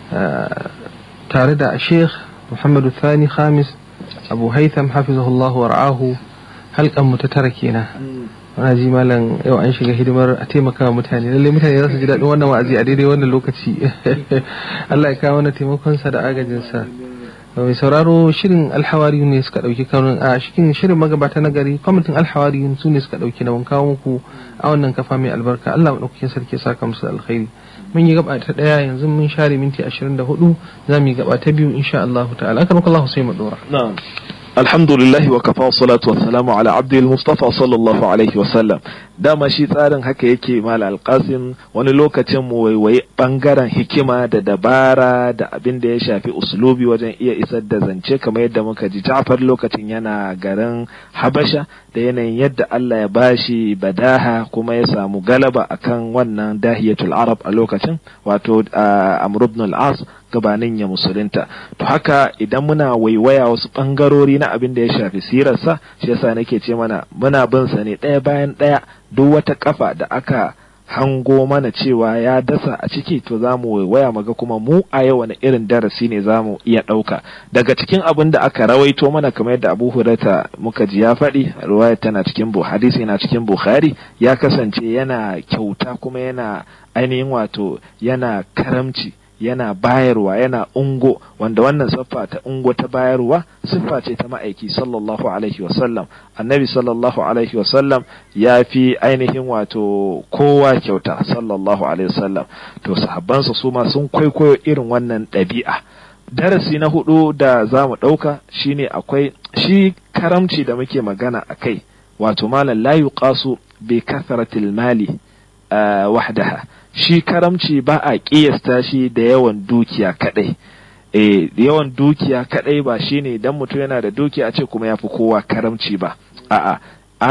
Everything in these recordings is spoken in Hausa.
tare da sheikh muhammadu thani khamis abu haitham hafizahullah wa ra'ahu halkan mu ta tara kenan wana ji malam yau an shiga hidimar a taimaka wa mutane lallai mutane za su ji daɗin wannan wa'azi a daidai wannan lokaci Allah ya kawo mana taimakonsa da agajinsa mai sauraro shirin alhawari ne suka ɗauki kaurin a cikin shirin magabata na gari kwamitin alhawari su ne suka ɗauki na kawo muku a wannan kafa mai albarka Allah maɗaukakin sarki ya saka musu alkhairi mun yi gaba ta ɗaya yanzu mun share minti ashirin da hudu za mu yi gaba ta biyu insha Allah ta'ala akan Allah sai mu ɗora. alhamdulillah wa kafa salatu wassalamu ala abdul mustafa sallallahu alaihi wasallam dama shi tsarin haka yake mal alqasim wani lokacin mu waiwayi bangaren hikima da dabara da abin da ya shafi uslubi wajen iya isar da zance kamar yadda muka ji Ja'far lokacin yana garin Habasha da yanayin yadda Allah ya bashi badaha kuma ya samu galaba akan wannan dahiyatul arab a lokacin wato Amr ibn al-As gabanin ya musulunta to haka idan muna waiwaya wasu bangarori na abin da ya shafi sirarsa shi yasa nake ce mana muna bin sa ne ɗaya bayan ɗaya duk wata kafa da aka hango mana cewa ya dasa a ciki to za mu waiwaya maga kuma mu a yau wani irin darasi ne za mu iya ɗauka daga cikin abin da aka rawaito mana kamar yadda abu hurata muka ji ya faɗi ruwaya tana cikin hadisi yana cikin bukhari ya kasance yana kyauta kuma yana ainihin wato yana karamci yana bayarwa yana ungo wanda wannan siffa ta ungo ta bayarwa siffa ce ta ma'aiki sallallahu alaihi wasallam annabi sallallahu alaihi wasallam ya fi ainihin wato kowa kyauta sallallahu alaihi wasallam to sahabbansa su ma sun kwaikwayo irin wannan ɗabi'a darasi na hudu da za mu ɗauka shine akwai shi karamci da muke magana a kai wato malam la yuqasu bi kathratil mali wahdaha shi karamci ba a ƙiyasta shi da yawan dukiya kadai eh yawan dukiya kadai ba shine idan mutum yana da dukiya a ce kuma ya fi kowa karamci ba a'a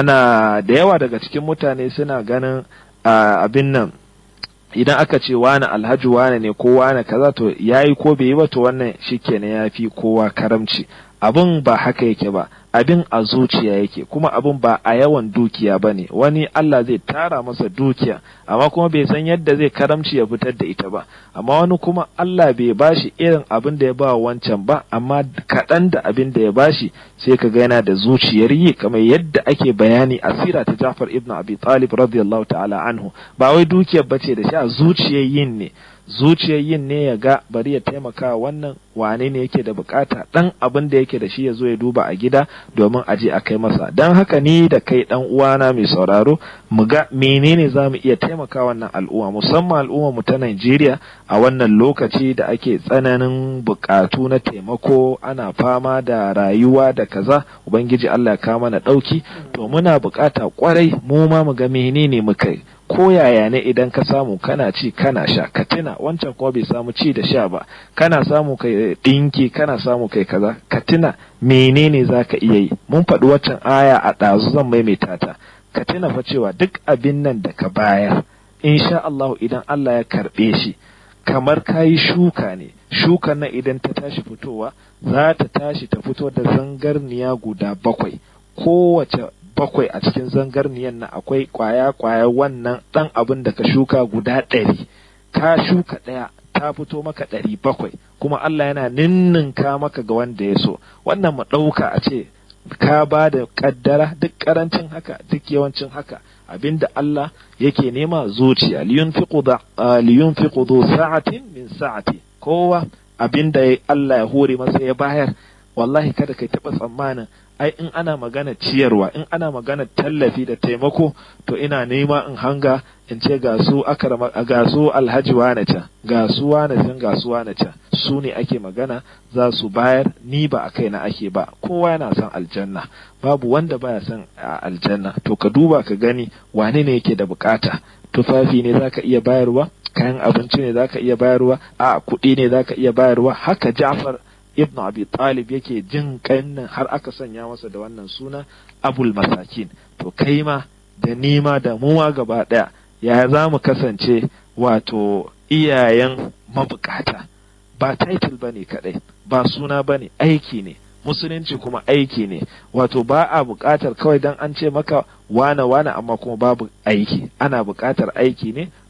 ana da yawa daga cikin mutane suna ganin abin nan idan aka ce wani alhaji wane ne ko wani kaza to yayi ko bai yi ba to wannan shikenan ya fi kowa karamci abin ba haka yake ba abin a zuciya yake kuma abin ba a yawan dukiya ba ne wani Allah zai tara masa dukiya amma kuma bai san yadda zai karamci ya fitar da ita ba amma wani kuma Allah bai bashi irin abin da ya ba wancan ba amma kaɗan da abin da ya bashi sai ka ga yana da zuciyar yi kamar yadda ake bayani a sira ta Jafar ibn Abi Talib radiyallahu ta'ala anhu ba wai dukiyar bace da shi a zuciyar yin ne zuciyar yin ne ya ga bari ya taimaka wannan wane ne yake da bukata dan abin da yake da shi ya zo ya duba a gida domin a je a kai masa dan haka ni da kai dan uwana mai sauraro mu ga menene za mu iya taimaka wannan al'umma musamman al'umma mu ta Najeriya a wannan lokaci da ake tsananin bukatu na taimako ana fama da rayuwa da kaza ubangiji Allah ya kawo mana dauki to muna bukata kwarai mu ma mu ga menene muka yi ko yaya ne idan ka samu kana ci kana sha ka tuna wancan kuma bai samu ci da sha ba kana samu kai dinki kana samu kai kaza ka tuna menene zaka iya yi mun faɗi waccan aya a ɗazu zan maimaita ta ka tuna fa cewa duk abin nan da ka bayar insha Allah idan Allah ya karɓe shi kamar kayi shuka ne shukan nan idan ta tashi fitowa za ta tashi ta fito da zangarniya guda bakwai kowace bakwai a cikin zangarniyan nan akwai kwaya-kwaya wannan ɗan abin da ka shuka guda ɗari ka shuka ɗaya ta fito maka ɗari bakwai kuma Allah yana ninninka maka ga wanda ya so wannan mu ɗauka a ce ka ba da ƙaddara duk ƙarancin haka duk yawancin haka abinda Allah yake nema zuciya liyunfiqu da liyunfiqu du sa'atin min sa'ati kowa abinda Allah ya hore masa ya bayar wallahi kada kai taɓa tsammanin ai in ana magana ciyarwa in ana magana tallafi da taimako to ina nema in hanga in ce ga su akarama ga su alhaji wane can ga su wane can ga su wane can su ne ake magana za su bayar ni ba a kaina ake ba kowa yana son aljanna babu wanda baya son aljanna to ka duba ka gani wane ne yake da bukata tufafi ne zaka iya bayarwa kayan abinci ne zaka iya bayarwa a kuɗi ne zaka iya bayarwa haka Ja'far ibn abi talib yake jin kannan har aka sanya masa da wannan suna abul masakin to kai ma da nima da muwa gaba daya ya za mu kasance wato iyayen mabukata ba title bane kadai ba suna bane aiki ne musulunci kuma aiki ne wato ba a buƙatar kawai dan an ce maka wane wane amma kuma babu aiki ana buƙatar aiki ne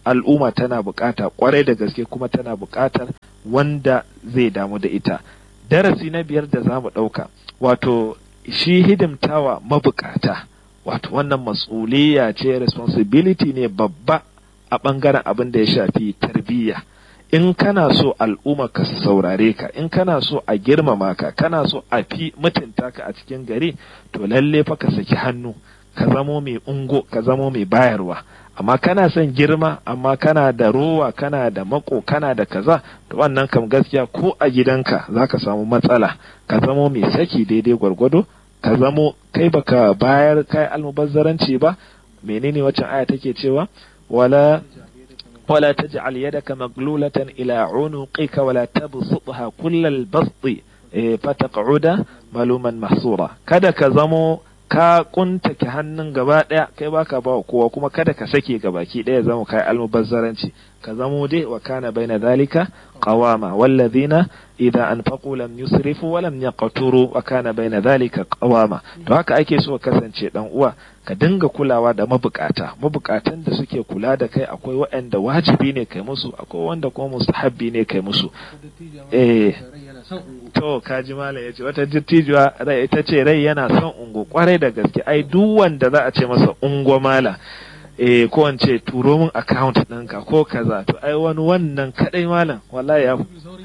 al'umma tana bukata kwarai da gaske kuma tana bukatar wanda zai damu da ita darasi na biyar da za mu ɗauka wato shi hidimtawa mabukata wato wannan mas'uliyya ce responsibility ne babba a ɓangaren abin da ya shafi tarbiyya in kana so al'umma ka saurare ka in kana so a girmama ka kana so a fi mutunta ka a cikin gari to lalle fa ka saki hannu ka zamo mai ungo ka zamo mai bayarwa amma kana son girma amma kana da rowa kana da mako kana da kaza to wannan kam gaskiya ko a gidanka zaka samu matsala ka zamo mai saki daidai gwargwado ka zamo kai baka bayar kai almubazzaranci ba menene waccan aya take cewa wala ولا تجعل يدك مغلولة إلى عنقك ولا تبسطها كل البسط فتقعد ملوما محصورا kada ka zamo ka kuntake hannun gaba daya kai baka ba kowa kuma kada ka sake gabaki daya zama kai almubazzaranci ka zamo dai wa kana baina zalika qawama wallazina idza anfaqu lam yusrifu wa lam yaqturu wa kana baina zalika qawama to haka ake so kasance dan uwa ka dinga kulawa da mabukata mabukatan da suke kula da kai akwai waɗanda wajibi ne kai musu akwai wanda kuma mustahabbi ne kai musu eh to kaji malam yace wata dattijuwa rai ita ce rai yana son ungo kwarai da gaske ai duk wanda za a ce masa ungo mala eh ko an ce turo min account ɗinka ko kaza to ai wani wannan kadai malam wallahi ya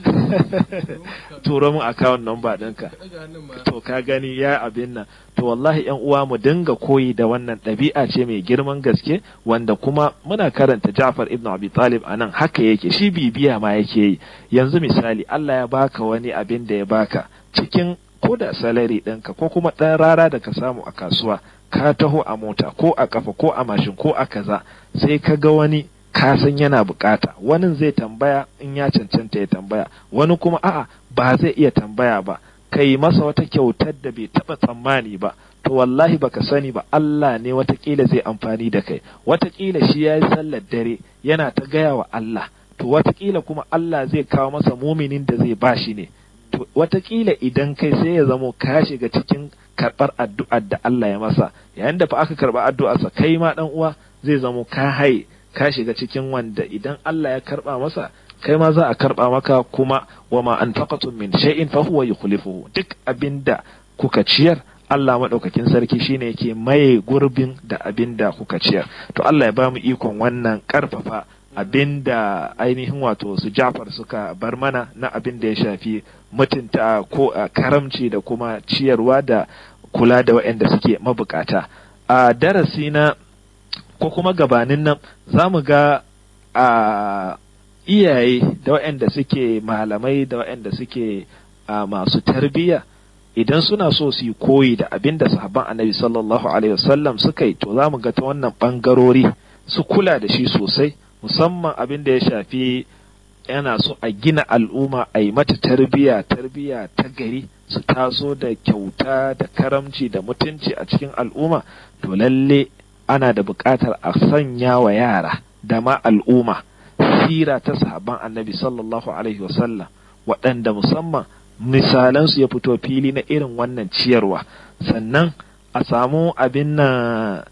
turo min account number ɗinka to ka gani ya abin nan to wallahi yan uwa mu dinga koyi da wannan ɗabi'a ce mai girman gaske wanda kuma muna karanta Ja'far ibn Abi Talib anan haka yake shi bibiya ma yake yi yanzu misali Allah ya baka wani abin da ya baka cikin ko da salari ɗinka ko kuma ɗan rara da ka samu a kasuwa ka taho a mota ko a kafa ko a mashin ko a kaza sai ka ga wani ka san yana bukata wani zai tambaya in ya cancanta ya tambaya wani kuma a'a ba zai iya tambaya ba kai masa wata kyautar da bai taba tsammani ba to wallahi baka sani ba Allah ne watakila zai amfani da kai watakila shi ya yi sallar dare yana ta gaya wa Allah to watakila kuma Allah zai kawo masa muminin da zai bashi ne to watakila idan kai sai ya zamo ka shiga cikin karɓar addu'ar da Allah ya masa yayin da fa aka karɓa addu'arsa kai ma dan uwa zai zamo ka hai ka shiga cikin wanda idan Allah ya karɓa masa kai ma za a karɓa maka kuma wa ma anfaqatum min shay'in fa huwa yukhlifuhu duk abinda kuka ciyar Allah maɗaukakin sarki shine yake maye gurbin da abinda kuka ciyar to Allah ya bamu ikon wannan ƙarfafa abinda ainihin wato su Jafar suka bar mana na abin da ya shafi mutunta ko karamci da kuma ciyarwa da kula da waɗanda suke mabukata a darasi na ko kuma gabanin nan za mu ga a iyaye da waɗanda suke malamai da waɗanda suke masu tarbiyya idan suna so su yi koyi da abin da sahabban annabi sallallahu alaihi wasallam suka yi to za mu ga ta wannan ɓangarori su kula da shi sosai musamman abin da ya shafi yana so a gina al'umma a yi mata tarbiyya tarbiyya ta gari su taso da kyauta da karamci da mutunci a cikin al'umma to lalle ana da buƙatar a sanya wa yara da ma al'umma sira ta sahabban annabi sallallahu alaihi wasallam waɗanda musamman misalansu ya fito fili na irin wannan ciyarwa sannan a samu abin nan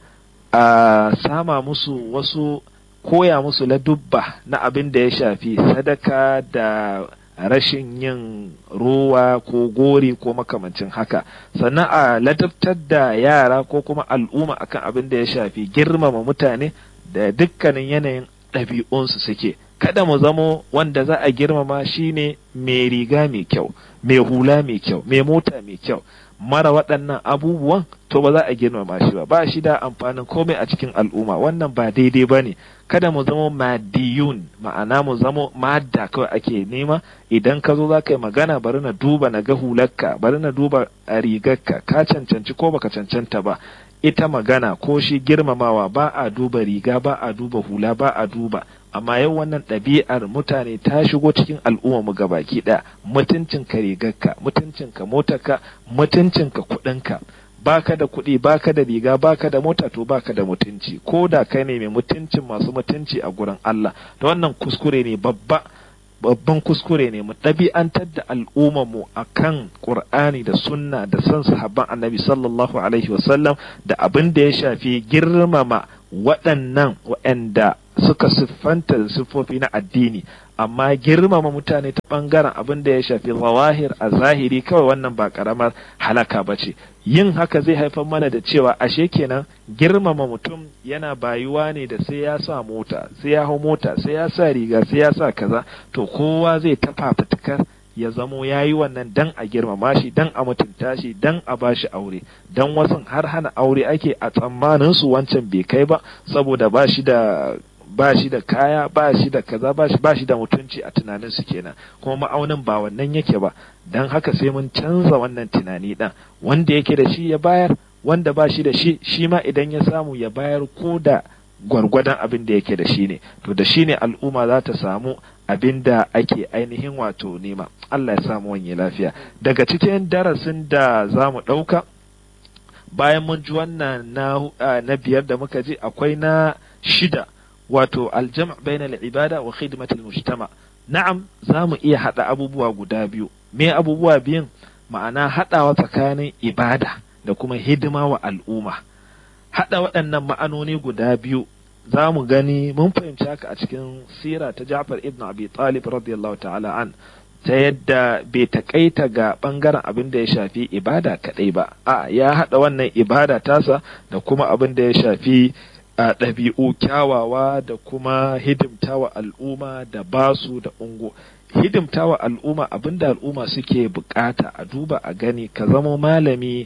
a sama musu wasu koya musu ladubba na abin da ya shafi sadaka da rashin yin ruwa ko gori ko makamancin haka sannan a ladabtar da yara ko kuma al'umma akan abin da ya shafi girmama mutane da dukkanin yanayin ɗabi'unsu suke kada mu zamo wanda za a girmama shine mai riga mai kyau mai hula mai kyau mai mota mai kyau mara waɗannan abubuwan to ba za a girmama shi ba ba shi da amfanin komai a cikin al'umma wannan ba daidai ba ne kada mu zama madiyun ma'ana mu zama madda kawai ake nema idan ka zo za ka yi magana bari na duba na ga hularka bari na duba rigarka ka cancanci ko baka cancanta ba ita magana ko shi girmamawa ba a duba riga ba a duba hula ba a duba amma yau wannan ɗabi'ar mutane ta shigo cikin al'umma mu gabaki ɗaya mutuncin ka rigarka mutuncin ka motarka mutuncin ka kuɗinka baka da kuɗi baka da riga baka da mota to baka da mutunci ko da kai ne mai mutuncin masu mutunci a gurin Allah to wannan kuskure ne babba babban kuskure ne mu ɗabi'antar da al'ummar mu akan Qur'ani da sunna da san sahabban Annabi sallallahu alaihi wasallam da abin da ya shafi girmama waɗannan waɗanda suka siffanta da siffofi na addini amma girmama mutane ta ɓangaren abin da ya shafi zawahir a zahiri kawai wannan ba ƙaramar halaka ba ce yin haka zai haifar mana da cewa ashe kenan girmama mutum yana bayuwa ne da sai ya sa mota sai ya hau mota sai ya sa riga sai ya sa kaza to kowa zai tafa fitikar ya zamo ya yi wannan dan a girmama shi dan a mutunta shi dan a ba shi aure dan wasu har hana aure ake a tsammanin su wancan bai kai ba saboda ba shi da ba shi da kaya ba shi da kaza ba shi ba shi da mutunci a tunanin su kenan kuma ma'aunin ba wannan yake ba dan haka sai mun canza wannan tunani dan wanda yake da shi ya bayar wanda ba shi da shi shi ma idan ya samu ya bayar ko da gwargwadon abin da yake da shi ne to da shi ne al'umma za ta samu abin da ake ainihin wato nema Allah ya samu wanye lafiya daga cikin darasin da za mu ɗauka bayan mun ji wannan na, na biyar da muka ji akwai na shida wato aljama bain ibada wa khidmatul mujtama na'am za mu iya haɗa abubuwa guda biyu me abubuwa biyun ma'ana haɗawa tsakanin ibada da kuma hidima wa al'umma haɗa waɗannan ma'anoni guda biyu za mu gani mun fahimci haka a cikin sira ta Ja'far ibn Abi Talib radiyallahu ta'ala an ta yadda bai takaita ga bangaren abin da ya shafi ibada kadai ba a ya haɗa wannan ibada tasa da kuma abin da ya shafi a ɗabi'u kyawawa da kuma hidimtawa al'umma da basu da ungo hidimtawa al'umma abin da al'umma suke bukata a duba a gani ka zama malami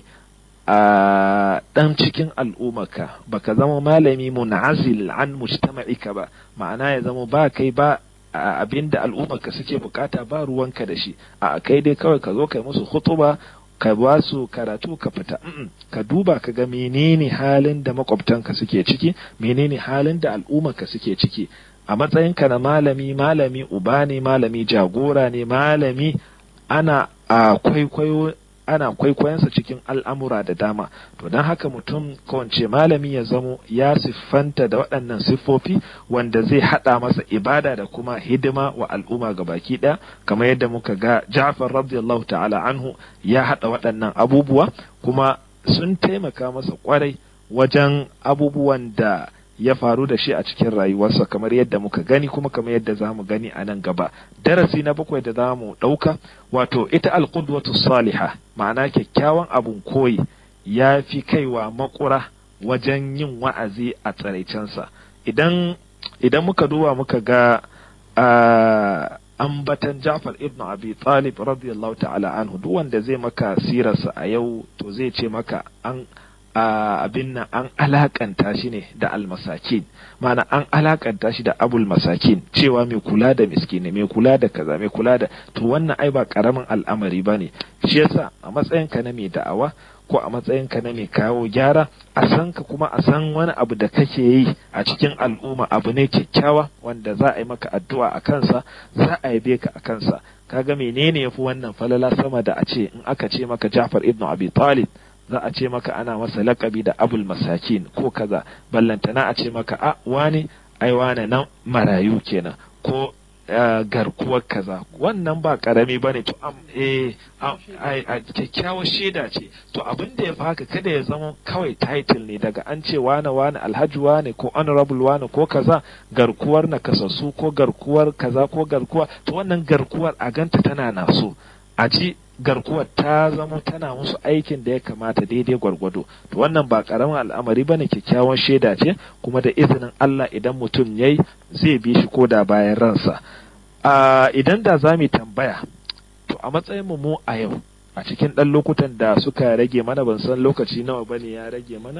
a ɗan cikin al'ummaka baka zama malami munazil an mujtama'ika ba ma'ana ya zama ba kai ba abin da al'ummarka suke bukata ba ruwanka da shi a kai dai kawai ka zo kai musu hutuba ka ba su karatu ka fita ka duba ka ga menene halin da makwabtanka suke ciki menene halin da al'ummarka suke ciki a matsayinka na malami malami uba ne malami jagora ne malami ana a kwaikwayo ana kwaikwayonsa cikin al'amura da dama to don haka mutum kawance malami ya zamo ya siffanta da waɗannan siffofi wanda zai haɗa masa ibada da kuma hidima wa al'umma ga baki ɗaya kamar yadda muka ga ja'far radiyallahu ta'ala anhu ya haɗa waɗannan abubuwa kuma sun taimaka masa kwarai wajen abubuwan da ya faru da shi a cikin rayuwarsa kamar yadda muka gani kuma kamar yadda za mu gani a nan gaba darasi na bakwai da za mu ɗauka wato ita alƙudwatu saliha ma'ana kyakkyawan abun koyi ya fi kaiwa makura wajen yin wa'azi a tsaraicensa idan idan muka duba muka ga ambatan Ja'far ibn Abi Talib radiyallahu ta'ala anhu duk wanda zai maka sirarsa a yau to zai ce maka an abin nan an alakanta shi ne da almasakin mana an alakanta shi da abul masakin cewa mai kula da miskini mai kula da kaza mai kula da to wannan ai ba karamin al'amari ba ne shi yasa a matsayin ka na mai da'awa ko a matsayin ka na mai kawo gyara a san ka kuma a san wani abu da kake yi a cikin al'umma abu ne kyakkyawa wanda za a yi maka addu'a a kansa za a yabe ka a kansa kaga menene yafi wannan falala sama da a ce in aka ce maka Ja'far ibn Abi Talib za a ce maka ana masa lakabi da abul masakin ko kaza ballantana a ce maka a wane ai wane nan marayu kenan ko garkuwar kaza wannan ba karami bane to am eh a kyakkyawar shaida ce to abin da ya fi haka kada ya zama kawai title ne daga an ce wane wane alhaji wane ko honorable wane ko kaza garkuwar na kasassu ko garkuwar kaza ko garkuwa to wannan garkuwar a ganta tana naso a ji garkuwar ta zama tana musu aikin da ya kamata daidai gwargwado to wannan ba karamin al'amari bane kyakkyawan shaida ce kuma da izinin Allah idan mutum yayi zai bi shi koda bayan ransa a idan da za mu tambaya to a matsayin mu a yau a cikin ɗan lokutan da suka rage mana ban san lokaci nawa bane ya rage mana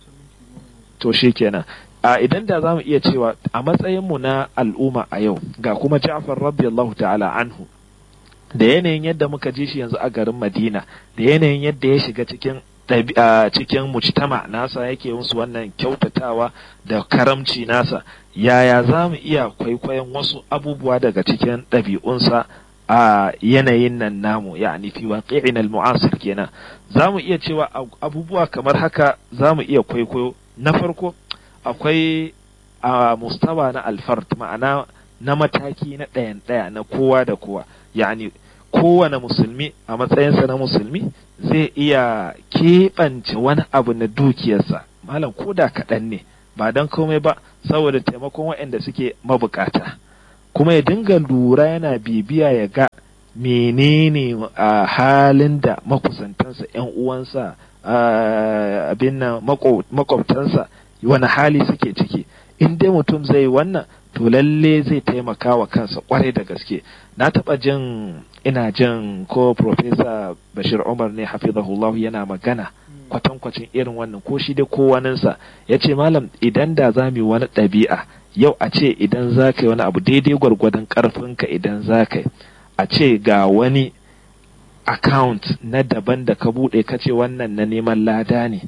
to shikenan a idan da za mu iya cewa a matsayin mu na al'umma a yau ga kuma Ja'far radiyallahu ta'ala anhu da yanayin yadda muka ji shi yanzu a garin Madina da yanayin yadda ya shiga cikin cikin mujtama nasa yake musu wannan kyautatawa da karamci nasa yaya za mu iya kwaikwayon wasu abubuwa daga cikin ɗabi'unsa a yanayin nan namu yani fi waqi'in al-mu'asir kenan za mu iya cewa abubuwa kamar haka za mu iya kwaikwayo na farko akwai a mustawa na alfard ma'ana na mataki na ɗayan ɗaya na kowa da kowa yani kowane musulmi a matsayinsa na musulmi zai iya keɓance wani abu na dukiyarsa malam ko da kaɗan ne ba don komai ba saboda taimakon waɗanda suke mabukata kuma ya dinga lura yana bibiya ya ga menene a halin da makusantansa yan uwansa abin nan makwabtansa wani hali suke ciki in dai mutum zai wannan to lalle zai taimaka wa kansa kwarai da gaske na taba jin ina jin ko profesa bashir umar ne hafizahullahu yana magana kwatankwacin irin wannan ko shi dai ko waninsa ya ce malam idan da za mu wani ɗabi'a yau a ce idan za ka yi wani abu daidai gwargwadon ƙarfinka idan za ka yi a ce ga wani account na daban da ka buɗe ka ce wannan na neman lada ne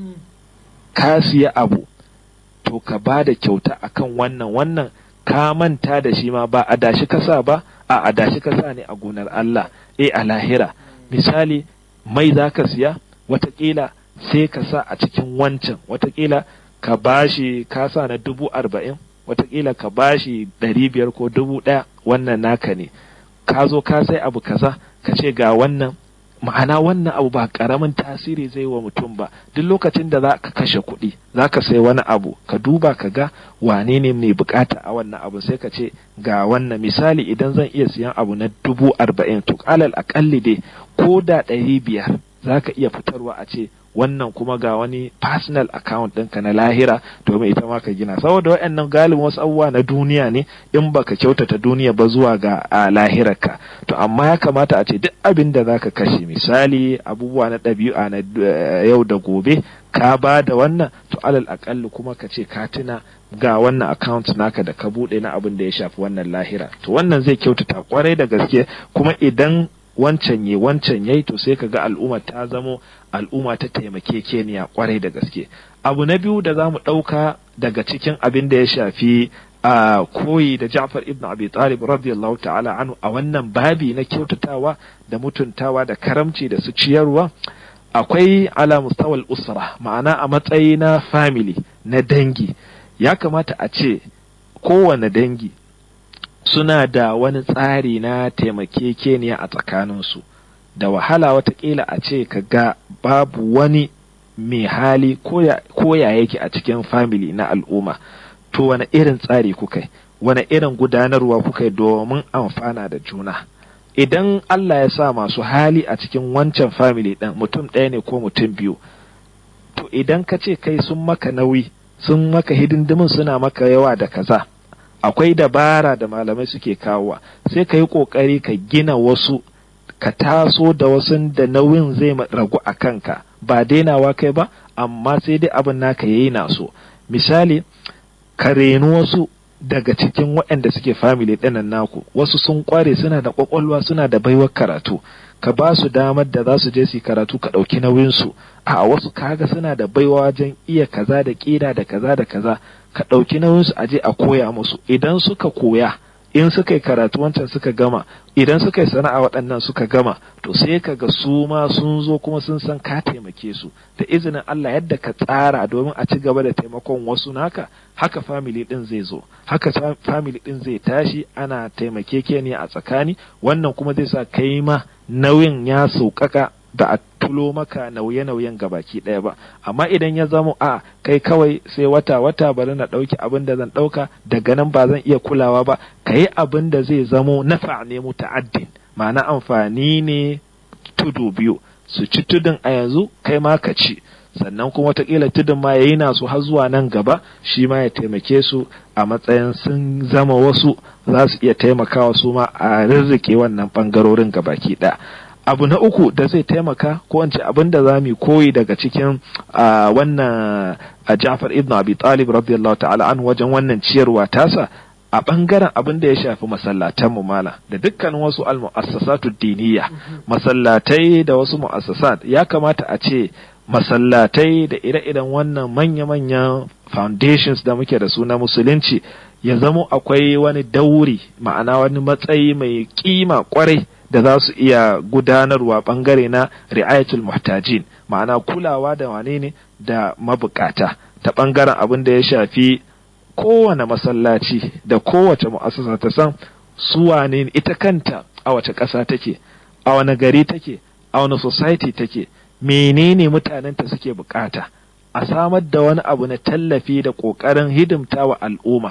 ka siya abu to ka ba da kyauta akan wannan wannan ka manta da shi ma ba a dashi kasa ba a a dashi kasa ne a gonar Allah eh a lahira misali mai za ka siya watakila sai ka sa a cikin wancan watakila ka bashi ka sa na dubu arba'in watakila ka bashi ɗari biyar ko dubu ɗaya wannan naka ne ka zo ka sai abu kaza ka ce ga wannan ma'ana wannan abu ba karamin tasiri zai wa mutum ba duk lokacin da za ka kashe kuɗi za ka sai wani abu ka duba ka ga wane ne mai bukata a wannan abu sai ka ce ga wannan misali idan zan iya siyan abu na dubu arba'in to alal akalli dai ko da ɗari biyar za ka iya fitarwa a ce wannan kuma ga wani personal account ɗinka na lahira domin ita ma ka gina saboda waɗannan galibin wasu abubuwa na duniya ne in baka kyautata duniya ba zuwa ga a lahirarka to amma ya kamata a ce duk abin da zaka kashe misali abubuwa na ɗabi'a na yau da gobe ka ba da wannan to alal akalli kuma ka ce ka tuna ga wannan account naka da ka buɗe na abin da ya shafi wannan lahira to wannan zai kyautata kwarai da gaske kuma idan wancan ye wancan yayi to sai ka ga al'umma ta zamo al'umma ta taimake keniya kwarai da gaske abu na biyu da zamu ɗauka daga cikin abin da ya shafi a koyi da Ja'far ibn Abi Talib radiyallahu ta'ala anhu a wannan babi na kyautatawa da mutuntawa da karamci da su ciyarwa akwai ala mustawal usra ma'ana a matsayi na family na dangi ya kamata a ce kowane dangi suna da wani tsari na taimakekeniya a tsakaninsu da wahala watakila a ce ka ga babu wani mai hali ko ya yake a cikin family na al'umma to wani irin tsari kuka yi wani irin gudanarwa kuka yi domin amfana da juna idan Allah ya sa masu hali a cikin wancan family ɗin mutum ɗaya ne ko mutum biyu to idan ka ce kai sun maka nauyi sun maka hidindimin suna maka yawa da kaza akwai dabara da malamai suke kawowa sai ka yi ƙoƙari ka gina wasu ka taso da wasu da nauyin zai ragu a kanka ba dainawa kai ba amma sai dai abin naka yayi na so misali ka reni wasu daga cikin waɗanda suke family ɗinan naku wasu sun kware suna da ƙwaƙwalwa suna da baiwar karatu ka ba su damar da za su je su karatu ka ɗauki nauyinsu a wasu kaga suna da baiwa wajen iya kaza da ƙira da kaza da kaza ka ɗauki nauyinsu a je a koya musu idan suka koya in suka yi karatu wancan suka gama idan suka yi sana'a waɗannan suka gama to sai ka ga su ma sun zo kuma sun san ka taimake su da izinin Allah yadda ka tsara domin a ci gaba da taimakon wasu naka haka family din zai zo haka family din zai tashi ana taimakekeniya a tsakani wannan kuma zai sa kai ma nauyin ya sauƙaƙa da a tulo maka nauye-nauyen gabaki ɗaya ba amma idan ya zamo a kai kawai sai wata-wata bari na ɗauki abin da zan ɗauka daga nan ba zan iya kulawa ba ka yi abin da zai zamo nafa ne muta'addin ma'ana amfani ne tudu biyu su ci tudun a yanzu kai ma ka ci sannan kuma watakila tudun ma yayi nasu har zuwa nan gaba shi ma ya taimake su a matsayin sun zama wasu za su iya taimakawa su ma a rirrike wannan bangarorin gabaki ɗaya abu na uku da zai taimaka ko wance abin da za mu koyi daga cikin wannan Ja'far ibn Abi Talib radiyallahu ta'ala an wajen wannan ciyarwa tasa a bangaren abin da ya shafi masallatan mu mala da dukkanin wasu al-mu'assasatu diniya masallatai da wasu mu'assasat ya kamata a ce masallatai da ire-iren wannan manya-manyan foundations da muke da su na musulunci ya zamo akwai wani dauri ma'ana wani matsayi mai kima kwarai da za su iya gudanarwa bangare na ri'ayatul muhtajin ma'ana kulawa da wane ne da mabukata ta bangaren abin da ya shafi kowane masallaci da kowace mu'assasa ta san su wane ita kanta a wace ƙasa take a wani gari take a wani society take menene mutanenta suke bukata a samar da wani abu na tallafi da ƙoƙarin hidimta wa al'umma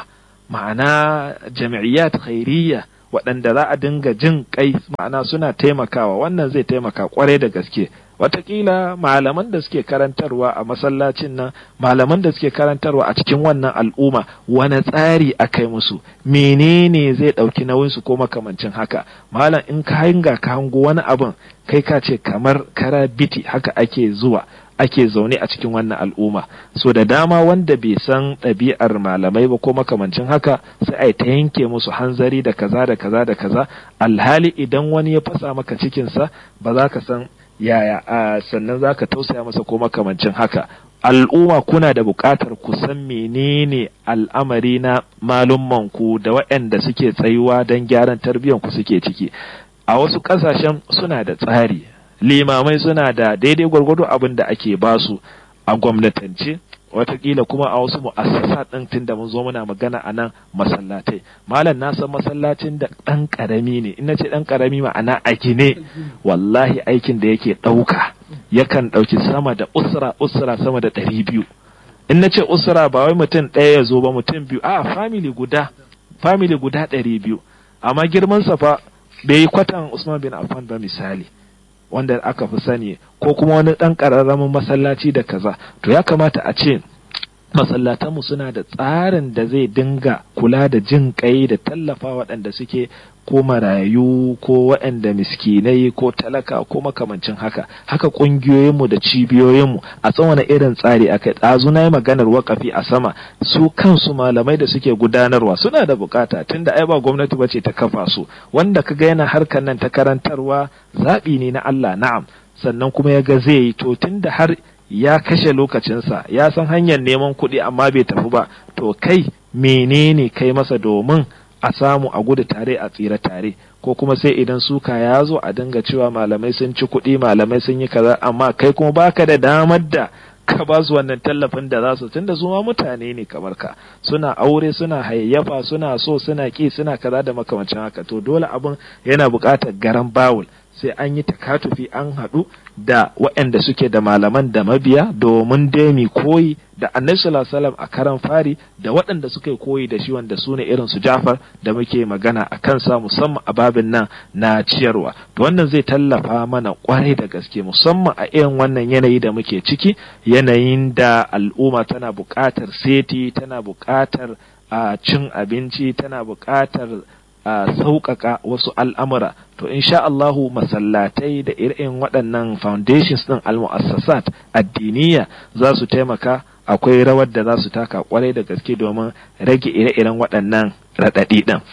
ma'ana jami'iyyat khairiyya waɗanda za a dinga jin kai ma'ana suna taimakawa wannan zai taimaka kwarai da gaske watakila malaman da suke karantarwa a masallacin nan malaman da suke karantarwa a cikin wannan al'umma wani tsari a kai musu menene zai ɗauki nauyinsu ko makamancin haka malam in ka hanga ka hango wani abin kai ka ce kamar kara biti haka ake zuwa ake zaune a cikin wannan al'umma so da dama wanda bai san ɗabi'ar malamai ba ko makamancin haka sai a ta yanke musu hanzari da kaza da kaza da kaza alhali idan wani ya fasa maka cikinsa ba za ka san yaya a sannan za ka tausaya masa ko makamancin haka al'umma kuna da buƙatar ku san menene al'amari na malummanku da waɗanda suke tsayuwa don gyaran ku suke ciki a wasu ƙasashen suna da tsari limamai suna da daidai gwargwado abin da ake basu a gwamnatance watakila kuma a wasu mu'assasa ɗin tun da mun zo muna magana a nan masallatai malam na san masallacin da ɗan ƙarami ne ina ce ɗan ƙarami ma'ana a gine wallahi aikin da yake ɗauka yakan ɗauki sama da usra usra sama da ɗari biyu in na ce usra ba wai mutum ɗaya ya zo ba mutum biyu a family guda family guda ɗari biyu amma girman sa fa bai yi kwatan usman bin affan ba misali wanda aka fi sani ko kuma wani ɗan ƙararramin masallaci da kaza to ya kamata a ce masallatanmu suna da tsarin da zai dinga kula da jin kai da tallafa waɗanda suke ko marayu ko waɗanda miskinai ko talaka ko makamancin haka haka ƙungiyoyinmu da cibiyoyinmu a tsawon irin tsari a kai ɗazu na yi maganar wakafi a sama su kansu malamai da suke gudanarwa suna da bukata tunda ai ba gwamnati ba ce ta kafa su wanda ka ga yana harkar nan ta karantarwa zaɓi ne na Allah na'am sannan kuma ya ga zai yi to tunda har ya kashe lokacinsa ya san hanyar neman kuɗi amma bai tafi ba to kai menene kai masa domin a samu a gudu tare a tsira tare ko kuma sai idan suka ya zo a dinga cewa malamai sun ci kuɗi malamai sun yi kaza amma kai kuma baka da damar da ka ba su wannan tallafin da za su tunda su ma mutane ne kamar ka suna aure suna hayayyafa suna so suna ki suna kaza da makamancin haka to dole abin yana buƙatar garan bawul sai an yi takatufi an haɗu da waɗanda suke da malaman da mabiya domin dai koyi da annabi sallallahu alaihi a karan fari da waɗanda suka yi koyi da shi wanda su ne irin su Jafar da muke magana a kansa musamman a babin nan na ciyarwa to wannan zai tallafa mana kwarai da gaske musamman a irin wannan yanayi da muke ciki yanayin da al'umma tana buƙatar seti tana buƙatar a cin abinci tana buƙatar a sauƙaƙa wasu al'amura to insha Allahu masallatai da irin waɗannan foundations ɗin al-mu'assasat addiniya za su taimaka akwai rawar da za su taka kwarai da gaske domin rage ire-iren waɗannan raɗaɗi ɗin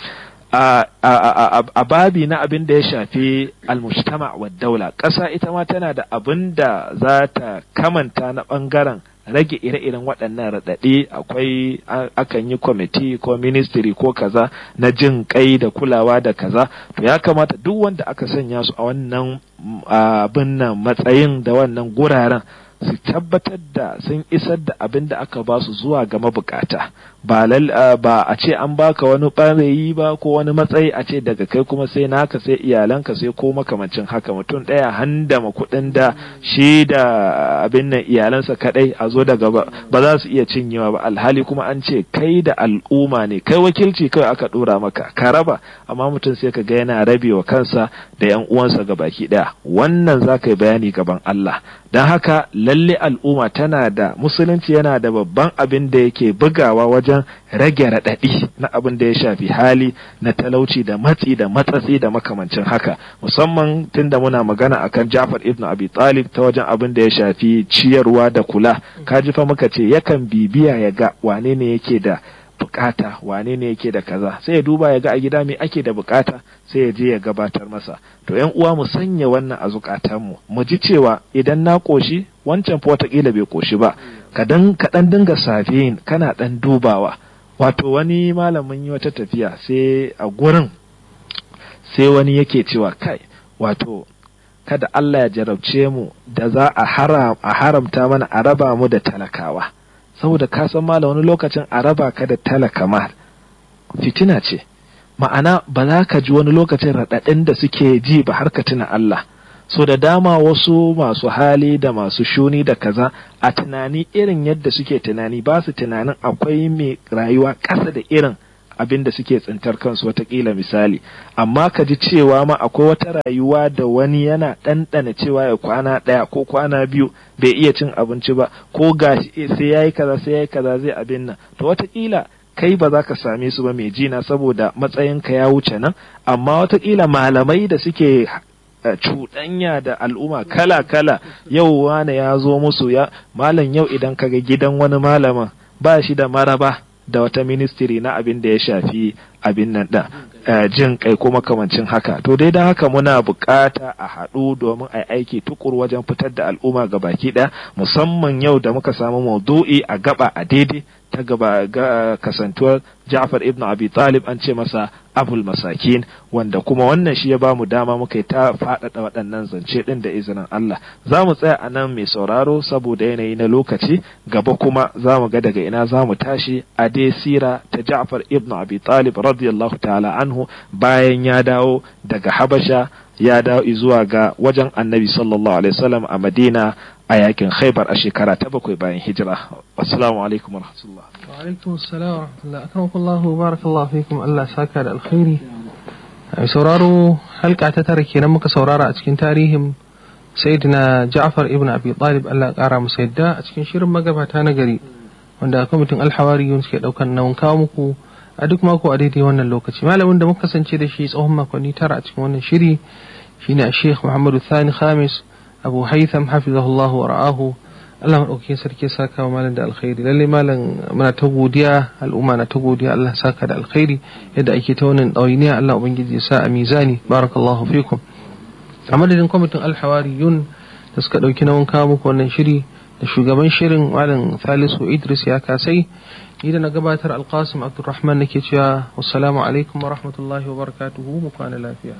a babi na abin da ya shafi al-mujtama wa daula ƙasa ita ma tana da abin da za ta kamanta na ɓangaren rage ire-iren waɗannan raɗaɗe akwai akan yi kwamiti ko ministry ko kaza na jin kai da kulawa da kaza to ya kamata duk wanda aka sanya su a wannan abin nan matsayin da wannan guraren su tabbatar da sun isar da abin da aka ba su zuwa ga mabukata ba ba a ce an baka wani ɓarayi ba ko wani matsayi a ce daga kai kuma sai naka sai iyalanka sai ko makamancin haka mutum ɗaya handama kuɗin da shi da abin nan iyalansa kaɗai a zo daga ba za su iya cinyewa ba alhali kuma an ce kai da al'umma ne kai wakilci kawai aka ɗora maka ka raba amma mutum sai ka ga yana rabewa kansa da yan uwansa ga baki ɗaya wannan za ka yi bayani gaban Allah don haka lalle al'umma tana da musulunci yana da babban abin da yake bugawa wajen rage raɗaɗi na abin da ya shafi hali na talauci da matsi da matsatsi da makamancin haka musamman tunda muna magana akan Jafar ibn Abi Talib ta wajen abin da ya shafi ciyarwa da kula kaji fa muka ce yakan bibiya ya ga wane ne yake da bukata wane ne yake da kaza sai ya duba ya ga a gida me ake da bukata sai ya je ya gabatar masa to yan uwa mu sanya wannan a zukatanmu mu ji cewa idan na koshi wancan fa watakila bai koshi ba ka dan ka dan dinga safiyin kana dan dubawa wato wani malamin yi wata tafiya sai a gurin sai wani yake cewa kai wato kada Allah ya jarabce mu da za a haramta mana a raba mu da talakawa saboda ka san mala wani lokacin a raba ka da talaka ma fitina ce ma'ana ba za ka ji wani lokacin raɗaɗin da suke ji ba har ka tuna Allah so da dama wasu masu hali da masu shuni da kaza a tunani irin yadda suke tunani ba su tunanin akwai mai rayuwa ƙasa da irin abin da suke tsintar kansu watakila misali amma ka ji cewa ma akwai wata rayuwa da wani yana ɗanɗana cewa ya kwana ɗaya ko kwana biyu bai iya cin abinci ba ko gashi sai yayi kaza sai yayi kaza zai abin nan to watakila kai ba za ka same su ba mai jina saboda matsayinka ya wuce nan amma watakila malamai da suke cuɗanya da al'umma kala-kala yau wane ya zo musu ya malam yau idan kaga gidan wani malamin ba shi da maraba da wata ministry na abin da ya shafi abin nan da jin kai ko makamancin haka to dai don haka muna bukata a haɗu domin a aiki tukur wajen fitar da al'umma ga baki ɗaya musamman yau da muka samu maudu'i a gaba a daidai ta gaba ga kasantuwar Ja'far ibn Abi Talib an ce masa Abul Masakin wanda kuma wannan shi ya ba mu dama muka yi ta faɗaɗa waɗannan zance ɗin da izinin Allah za mu tsaya a nan mai sauraro saboda yanayi na lokaci gaba kuma za mu ga daga ina za mu tashi a dai sira ta Ja'far ibn Abi Talib radiyallahu ta'ala anhu bayan ya dawo daga Habasha ya dawo zuwa ga wajen Annabi sallallahu alaihi wasallam a Madina a yakin khaibar a shekara ta bakwai bayan hijira assalamu alaikum warahmatullah wa alaikum assalam wa rahmatullah akramakallahu barakallahu fikum Allah saka da alkhairi ai sauraro halka ta tara kenan muka saurara a cikin tarihin sayyidina Ja'far ibn Abi Talib Allah ya kara masa yadda a cikin shirin magabata na gari wanda kwamitin alhawariyun suke daukan nauyin kawo muku a duk mako a daidai wannan lokaci malamin da muka kasance da shi tsohon makonni tara a cikin wannan shiri shine Sheikh Muhammadu Thani Khamis abu haitham hafizahullahu wa ra'ahu Allah maɗaukakin sarki saka wa malam da alkhairi lalle malam muna ta godiya al'umma na ta godiya Allah saka da alkhairi yadda ake ta wannan ɗawainiya Allah ubangiji ya sa a mizani barakallahu fikum a madadin kwamitin alhawariyun da suka ɗauki nauyin kawo muku wannan shiri da shugaban shirin malam Salisu Idris ya kasai ni da na gabatar alkasim abdulrahman nake cewa wassalamu alaikum wa rahmatullahi wa barakatuhu mu kwana lafiya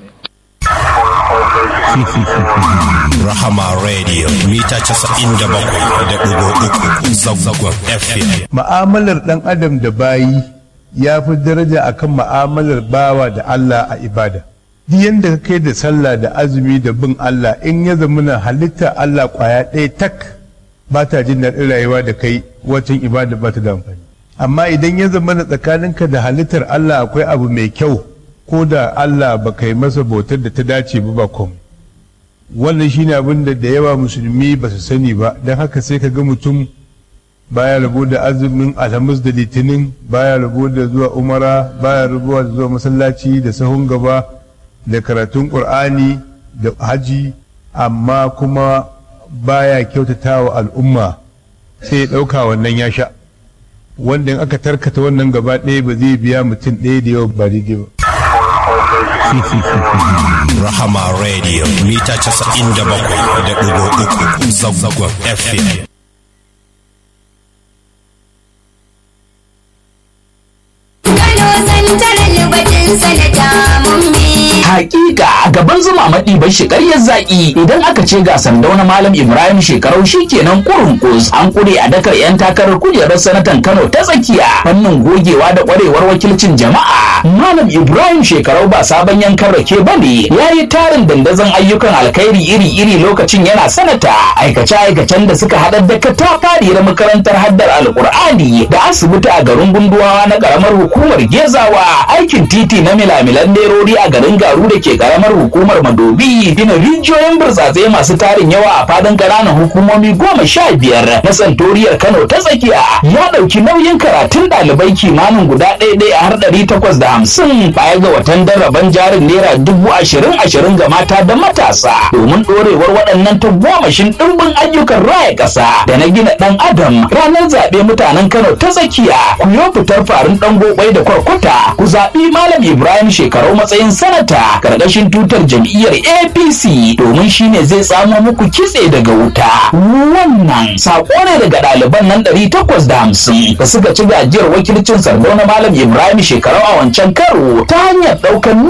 Rahama Radio mita casa'in da bakwai da ɗigo uku zagzagon FM. Ma'amalar ɗan adam da bayi ya fi daraja akan ma'amalar bawa da Allah a ibada. Duk yadda ka kai da sallah da azumi da bin Allah in ya zamana halitta Allah kwaya ɗaya tak ba ta jin daɗin rayuwa da kai wacin ibada ba ta da amfani. Amma idan ya zamana tsakaninka da halittar Allah akwai abu mai kyau ko da Allah ba kai masa bautar da ta dace ba ba komai wannan shine abin da da yawa musulmi ba su sani ba don haka sai ka ga mutum baya rabo da azumin alhamis da litinin baya rabo da zuwa umara baya rabo da zuwa masallaci da sahun gaba da karatun qur'ani da haji amma kuma baya kyautata wa al'umma sai ya ɗauka wannan ya sha wanda in aka tarkata wannan gaba ɗaya ba zai biya mutum ɗaya da yawa ba daidai ba Rahama Radio mita casa'in da bakwai da ɗigo uku zagzagon FM. Hakika gaban zuma maɗi bai shi ƙaryar zaƙi idan aka ce ga sandauna malam Ibrahim shekarau shi kenan kurun kus an kure a dakar 'yan takarar kujerar sanatan Kano ta tsakiya fannin gogewa da ƙwarewar wakilcin jama'a. Malam Ibrahim shekarau ba sabon yankan rake ba ne ya yi tarin dandazon ayyukan alkhairi iri-iri lokacin yana sanata aikace-aikacen da suka haɗar da katafariyar makarantar haddar alkur'ani da asibiti a garin gunduwawa na ƙaramar hukumar gezawa aikin titi na milamilan nerori a garin garu da ke ƙaramar hukumar madobi gina rijiyoyin burtsatse masu tarin yawa a fadin ƙananan hukumomi goma sha biyar na santoriyar kano ta tsakiya ya ɗauki nauyin karatun ɗalibai kimanin guda ɗaya ɗaya har ɗari takwas da hamsin baya ga watan daraban jarin naira dubu ashirin ashirin ga mata da matasa domin ɗorewar waɗannan tagomashin ɗimbin ayyukan raya ƙasa da na gina ɗan adam ranar zaɓe mutanen kano ta tsakiya ku yo fitar farin ɗan gobai da kwarkwata ku zaɓi malam ibrahim shekarau matsayin sanata karkashin tutar jam'iyyar apc domin shine zai samo muku kitse daga wuta wannan saƙo ne daga ɗaliban nan ɗari takwas da hamsin da suka ci gajiyar wakilcin sardauna malam ibrahim shekarau a wancan karo ta hanyar ɗaukar